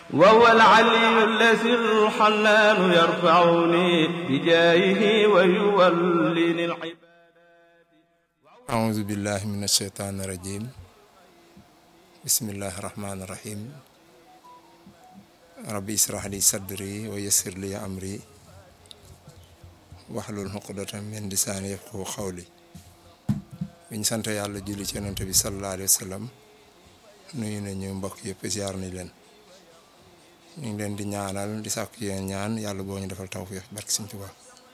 وهو العلي الذي الحنان يرفعني بجاهه ويوليني العباد أعوذ بالله من الشيطان الرجيم بسم الله الرحمن الرحيم ربي اشرح لي صدري ويسر لي أمري واحلل عقدة من لساني يفقهوا قولي bi ñu sant yàlla julli ci yonent bi sallallahu alayhi wa sallam nuyu nañu mbokk yëpp ziar nañ leen ñu ngi leen di ñaanal di sàkku yéen ñaan yàlla boo ñu defal tawfiix barke Sëriñ Tuubaa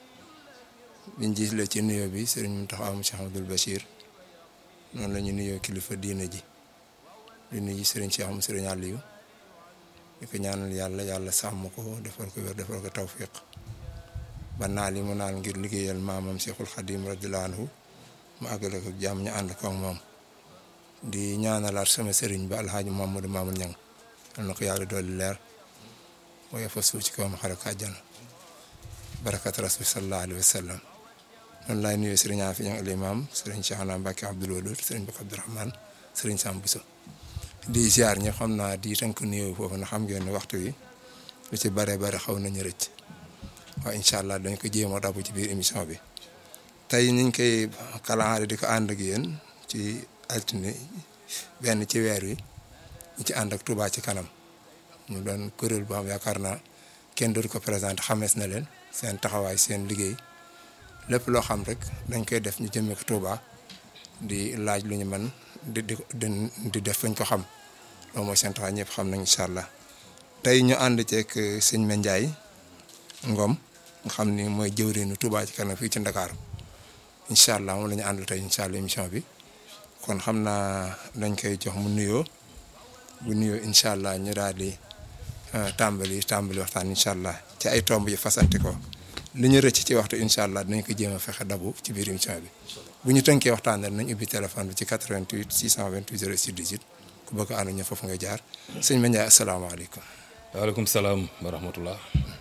biñ gis la ci nuyoo bi sëriñ Mountakha Cheikh Abdoul Bachir noonu la ñu nuyoo kilifa diina ji di nuyu sëriñ Cheikh am sëriñ Aliou di ko ñaanal yàlla yàlla sàmm ko defal ko wér defal ko tawfiq ba naal yi mu naal ngir liggéeyal maamam Cheikhul Khadim radiyallahu anhu mu àggale ko jàmm ñu ànd ko ak moom di ñaanalaat sama sëriñ ba alxaaji Mamadou Mamoul Niang yal na ko yàlla dolli leer waaye fa suuf ci kawam xare ko àjjana barakat rasul sallallahu alayhi wa sallam noonu laay nuyoo sëriñ Afi Niang al imam sëriñ Cheikhna Mbacke Abdoul Wadoud sëriñ Bakk Abdourahmane sëriñ Sam Bousso di ziar ñi xam naa di tënk nuyoo foofu na xam ngeen ne waxtu wi lu ci bare bare xaw nañu rëcc waaye incha allah dañ ko jéem a dabu ci biir émission bi tey ñu ngi koy kalaare di ko ànd ak yéen ci altine benn ci weer wi ñu ci ànd ak Touba ci kanam ñu doon kuréel boo xam yaakaar naa kenn dootu ko présenté xamees na leen seen taxawaay seen liggéey lépp loo xam rek dañ koy def ñu jëmee ko Touba di laaj lu ñu mën di di di def fañ ko xam loolu mooy seen taxawaay ñëpp xam nañ incha allah tey ñu ànd ceeg sëñ Mandiaye Ngom nga xam ni mooy jëwriñu Touba ci kanam fii ci Ndakaaru incha allah moom la ñu àndal tey incha allah émission bi kon xam naa dañ koy jox mu nuyoo bu nuyoo incha allah ñu daal di tàmbali tàmbali waxtaan incha allah ci ay tomb yi fasante ko li ñu rëcc ci waxtu incha allah dinañ ko jéem a fexe dabu ci biir émission bi bu ñu tënkee waxtaan nañ ubbi téléphone bi ci 88 628 06 18 ku bëgg a ànd ñu foofu nga jaar sëñ Mandiaye asalaamaaleykum. waaleykum salaam wa rahmatullah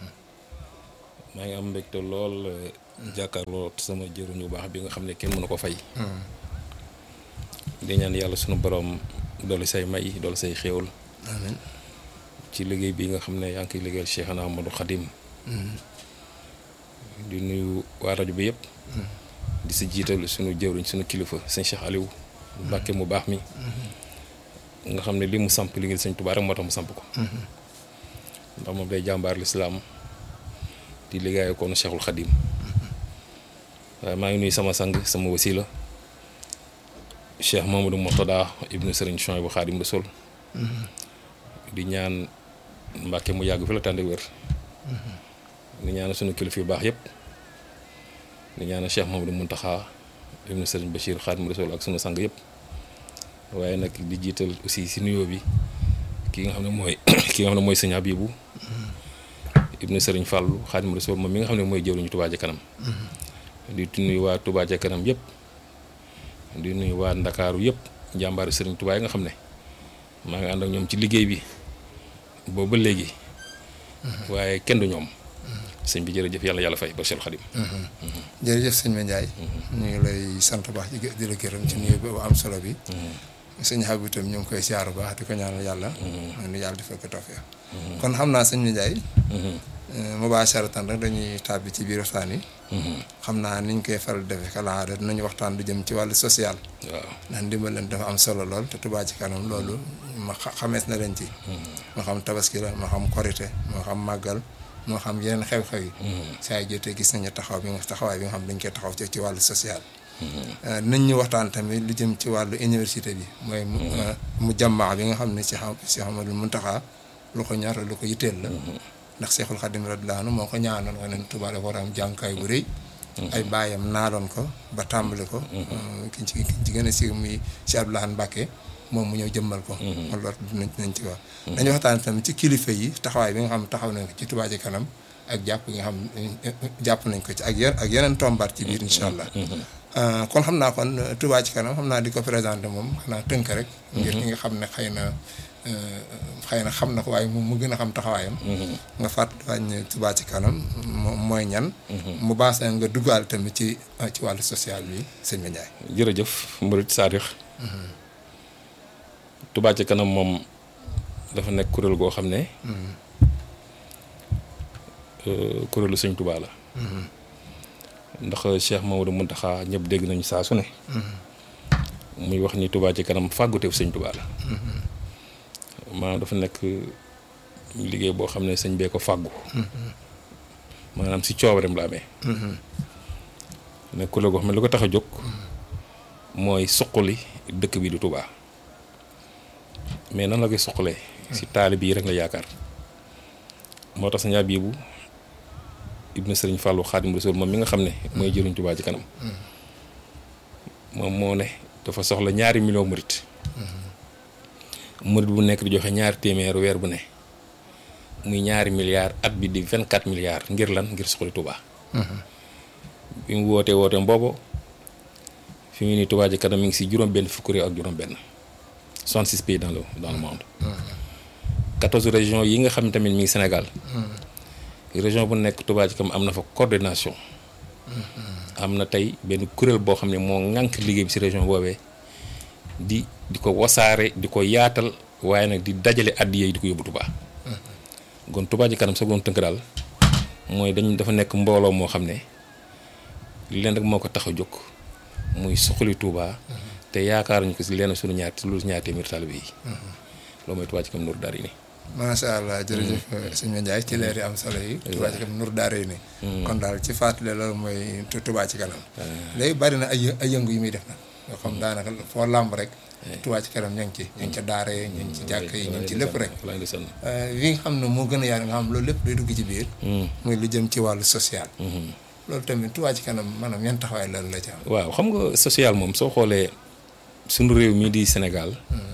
maa ngi am mbégte lool. jàkkaarloo sama jëruñu baax bi nga xam ne kenn mënu ko fay. di ñaan yàlla sunu borom doolu say may doolu say xéewal. amiin ci liggéey bi nga xam ne yaa ngi koy liggéeyal Cheikhna Amadou Khadim. di nuyu waa rajo bi yëpp. di si jiital sunu jëruñ sunu kilifa sëñ Cheikh Aliou. Mbàkke mu baax mi. nga xam ne li mu samp liggéeyal sëñ Tuubaa rek moo tax mu samp ko. ndax moom day jàmbaar lislaam di liggéeyal koonu Cheikhul Khadim. waaye maa ngi nuyu sama sang sama wasila Cheikh Mamadou Mourtada ibnu Serigne Chouaïbou Khadim Rassoul di ñaan Mbàkke mu yàgg fi la tànn wér di ñaan sunu kilifa yu baax yëpp di ñaan Cheikh Mamadou Mountakha ibnu Serigne Bachir Khadim Rassoul ak sunu sang yëpp waaye nag di jiital aussi si nuyoo bi ki nga xam ne mooy ki nga xam ne mooy sëñ Habibou ibnu Serigne Fallou Khadim Rassoul moom mi nga xam ne mooy jëwriñu Touba ca kanam di nuyu waa Touba ca kanam yëpp di nuyu waa Ndakaaru yëpp jàmbaaru Serigne Touba yi nga xam ne maa ngi ànd ak ñoom ci liggéey bi boobu ba léegi waaye kenn du ñoom sëñ bi jërëjëf yàlla yàlla fay ba Cheikh Khadim. jërëjëf sëñ Mandiaye. ñu ngi lay sant bu baax di la gërëm ci nuyu bu am solo bi. sëñ Habib itam ñu ngi koy siyaar bu baax di ko ñaanal yàlla. nu yàlla defal ko tawfeex. kon xam naa sëñ Mandiaye. mubaasharatan rek dañuy tàbbi ci biir waxtaan yi. xam naa niñ koy faral defee kala dinañu waxtaan lu jëm ci wàllu social. waaw ndax ndimbal leen dafa am solo lool te Touba ci kanam loolu ma xamees na leen ci. moo xam tabaski la moo xam korite moo xam màggal moo xam yeneen xew-xew yi. saa yu jotee gis nañu taxaw bi nga taxawaay bi nga xam dañ koy taxaw ci ci wàllu social. nañ ñu waxtaan tamit lu jëm ci wàllu université bi mooy. mu jàmmaa bi nga xam ne si xam si xamadul Muntaxa lu ko ñor lu ko yitteel la. ndax Seexul Xadim radiyallaahu anhu moo ko ñaanoon nga ne Touba dafa war a am jànkaay bu rëy. ay baayam naaloon ko ba tàmbali ko. ki ci ki ci gën a siiw muy si Abdoulaye Mbacke moom mu ñëw jëmmal ko. loolu dinañ dinañ ci wax. dañu waxtaan tamit ci kilifa yi taxawaay bi nga xam taxaw nañ ko ci Touba ci kanam ak jàpp nga xam jàpp nañ ko ci ak yeneen ak yeneen tombaat ci biir incha allah. kon xam naa kon Touba ci kanam xam naa di ko présenté moom xanaa tënk rek. ngir ñi nga xam ne xëy na. xëy na xam na ko waaye mu mu gën a xam taxawaayam. nga fàttali wàññi Touba ci kanam mooy ñan. mu baas nga duggaal tamit ci ci wàllu social bi sëñ Mandiaye. jërëjëf Murid Saadix Touba ci kanam moom dafa nekk kuréel goo xam ne euh, kuréelu sëñ Touba la ndax Cheikh Mamadou Mountakha ñëpp dégg nañu saa su ne muy wax ni Touba ci kanam fàgguteef sëñ Touba la maanaam dafa nekk liggéey boo xam ne sëñ bee ko fàggu maanaam si coobareem la amee nekk kuréel goo xam ne lu ko tax a jóg mooy suqali dëkk bi du Touba mais nan la koy suqalee si taalib yi rek la yaakaar moo tax sañaa biibu ibnu sëriñ Fallou Xaadim Rasul moom mi nga xam ne mooy jëriñ Touba ci kanam moom moo ne dafa soxla ñaari million murit murit bu nekk di joxe ñaari téeméer weer bu ne muy ñaari milliards at bi di vingt quatre milliards ngir lan ngir suqali Touba bi mu wootee wootee mboobo fi mu ni Touba ci kanam mi ngi si juróom benn fukki réew ak juróom benn 66 pays dans le dans le monde 14 régions yi nga xam ne tamit mi ngi Sénégal région bu nekk Touba ci kanam am na fa coordination am na tey benn kuréel boo xam ne moo ŋànk liggéey bi si région boobee di di ko wasaare di ko yaatal waaye nag di dajale addiya yi di ko yóbbu Touba kon Touba ci kanam sa doon tënk daal mooy dañ dafa nekk mbooloo moo xam ne leen rek moo ko tax a jóg muy suqali Touba te yaakaaruñu ko si lenn suñu ñaar lu ñaar téeméer taalibe yi loolu mooy Touba ci kanam Nour daal yi nii macha allah jërëjëf sëñ Mandiaye ci leer yi am solo yi. Touba ci kanam Nour daara ni kon daal ci fàttali loolu mooy Touba ci kanam. léegi bari na ay ay yëngu yu muy def nag. yoo xam daanaka foo làmb rek. Touba ci kanam ña ngi ci. ñu ngi ca daara yi ñu ngi ci jàkk yi ñu ngi ci lépp rek. li nga xam ne moo gën a yaatu nga xam loolu lépp day dugg ci biir. muy lu jëm ci wàllu social. loolu tamit Touba ci kanam maanaam yan taxawaay loolu la ci am. waaw xam nga social moom soo xoolee suñu réew mii di Sénégal.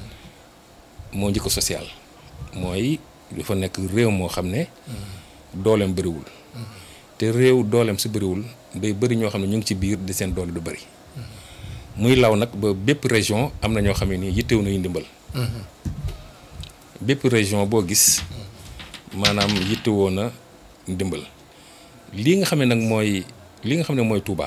moo njëkk social. mooy dafa nekk réew moo xam ne dooleem bëriwul te réew dooleem su bëriwul day bëri ñoo xam ne ñu ngi ci biir di seen doole du bëri muy law nag ba bépp région am na ñoo xam ne nii yittewu nañu ndimbal bépp région boo gis maanaam yittewoo na ndimbal lii nga xam ne nag mooy li nga xam ne mooy Touba